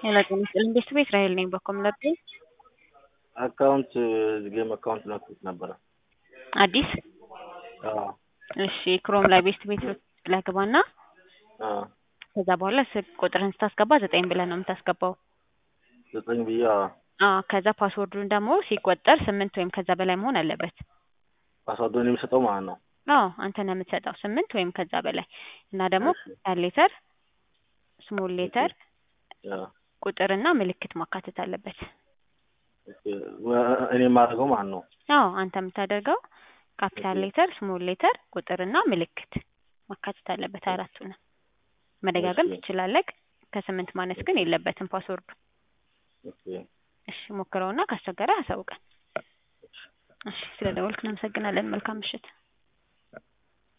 ጤና ይስጥልኝ ቤተሰብ እስራኤል ነኝ በኮምለርቴ አካውንት ጌም አካውንት መክፈት ነበረ። አዲስ አዎ እሺ ክሮም ላይ ቤስት ቤት ብለህ ግባና አዎ ከዛ በኋላ ስልክ ቁጥርህን ስታስገባ ዘጠኝ ብለህ ነው የምታስገባው። ዘጠኝ ብዬ አዎ አዎ ከዛ ፓስወርዱን ደግሞ ሲቆጠር ስምንት ወይም ከዛ በላይ መሆን አለበት። ፓስዋርዱን የሚሰጠው ማለት ነው። አዎ አንተ ነህ የምትሰጠው ስምንት ወይም ከዛ በላይ እና ደግሞ እሺ። ካፒታል ሌተር ስሞል ሌተር አዎ ቁጥርና ምልክት ማካተት አለበት። ኦኬ። ወ- እኔ የማደርገው ማለት ነው። አዎ አንተ የምታደርገው ካፒታል ኦኬ። ሌተር ስሞል ሌተር ቁጥርና ምልክት ማካተት አለበት አራቱንም መደጋገም እሺ። ትችላለህ ከስምንት ማነስ ግን የለበትም ፓስወርዱ ኦኬ። እሺ ሞክረውና ካስቸገረ አሳውቀን እሺ ስለ ደወልክ እናመሰግናለን መልካም ምሽት